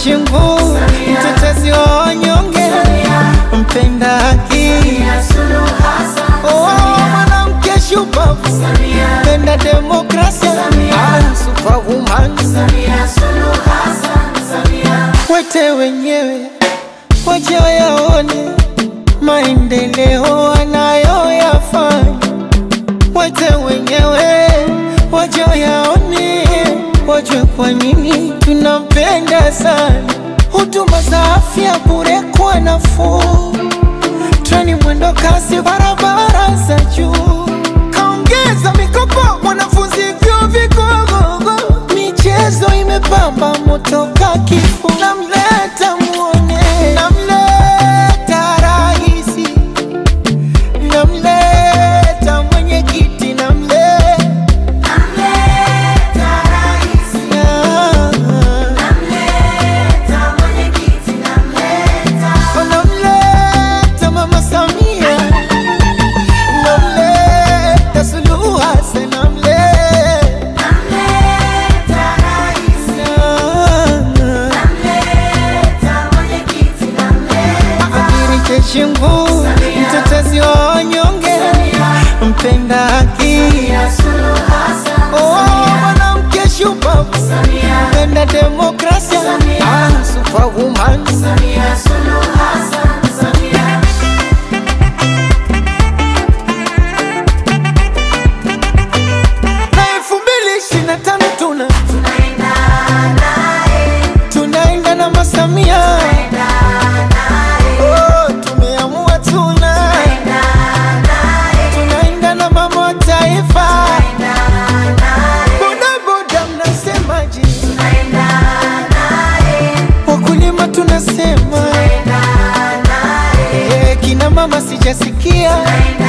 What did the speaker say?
Shingu, mtetezi wa wanyonge, mpenda haki, oh, mwanamke shupavu, mpenda demokrasia, ah, superwoman. Wete wenyewe waje wayaone maendeleo anayoyafanya, wete wenyewe waje wayaone, wajue kwa nini tunampenda sana. Huduma za afya bure kwa nafuu, treni mwendo kasi, barabara za juu, kaongeza mikopo wanafunzi vyuo vikuu, michezo imepamba moto ka kifuu, namleta muone, namleta raisi, namleta mwenyekiti, namleta namleta mama Samia, namleta Suluhu Hassan, namleta Adirike Shingu, mtetezi wa wanyonge, mpenda haki, oh, mwanamke shupavu, mpenda demokrasia, ah, superwoman. Na elfu mbili ishirini na tano tuna tunaenda na masamia Oh, tumeamua tuna tunaenda na mama wa taifa bodaboda mnasemaje wakulima tunasema Eh, kina mama sijasikia